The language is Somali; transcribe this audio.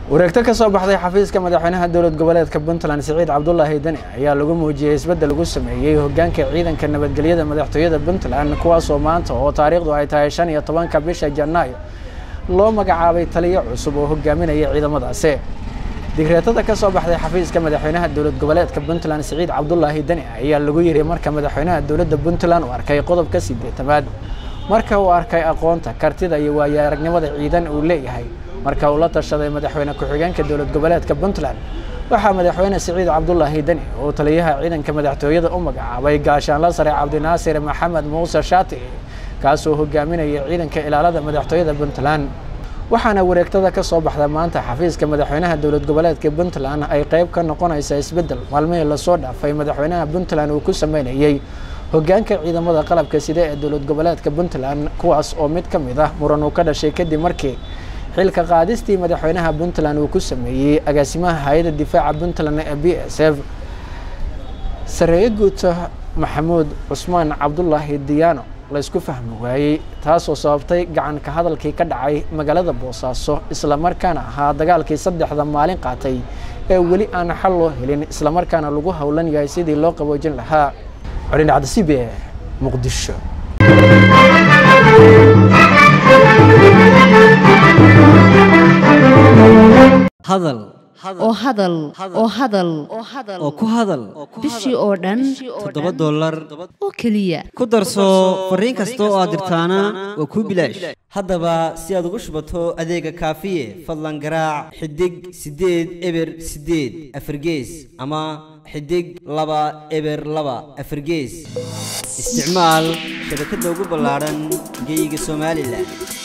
wareegto ka soo baxday xafiiska madaxweynaha dowlad goboleedka puntland siciid cabdulaahi deni ayaa lagu muujiyey isbeddel lagu sameeyey hoggaanka ciidanka nabadgelyada madaxtooyada puntland kuwaasoo maanta oo taariikhdu ay tahay shan iyo tobanka bisha janaayo loo magacaabay taliyo cusub oo hogaaminaya ciidamadaasi digreetada ka soo baxday xafiiska madaxweynaha dowlad goboleedka puntland siciid cabdulaahi deni ayaa lagu yiri marka madaxweynaha dowladda puntland uu arkay qodobka sideetamaad marka uu arkay aqoonta kartida iyo waayo aragnimada ciidan uu leeyahay marka uu la tashaday madaxweyne ku-xigeenka dowlad goboleedka puntland waxaa madaxweyne siciid cabdulaahi deni oo taliyaha ciidanka madaxtooyada u magacaabay gaashaanla sare cabdinaasir maxamed muuse shaati kaasoo hogaaminaya ciidanka ilaalada madaxtooyada puntland waxaana wareegtada ka soo baxda maanta xafiiska madaxweynaha dowlad goboleedka puntland ay qayb ka noqonaysa isbeddel maalmihii lasoo dhaafay madaxweynaha puntland uu ku sameynayey hoggaanka ciidamada qalabka side ee dowlad goboleedka puntland kuwaas oo mid ka mid ah muran uu ka dhashay kadib markii xilka qaadistii madaxweynaha puntland uu ku sameeyey agaasimaha hay-adda difaaca puntland ee b s f sareeye guuta maxamuud cusmaan cabdulaahi diyaano laysku fahmi waayey taasoo sababtay gacan ka hadalkii ka dhacay magaalada boosaaso islamarkaana ahaa dagaalkii saddexda maalin qaatay ee weli aan xal loo helin islamarkaana lagu howlan yahay sidii loo qaboojin lahaa colin cabdisibe muqdisho hadal oo hadal oo hadal oo ku hadal bishii oo dhan toddoba dollar oo keliya ku darso fariin kasta oo aad dirtaana waa kuu bilaash haddaba si aad ugu shubato adeega kaafiye fadlan garaac xidig siddeed eber siddeed afargees ama xidig laba eber laba afargees isticmaal shabakadda ugu ballaadhan geyga somalilan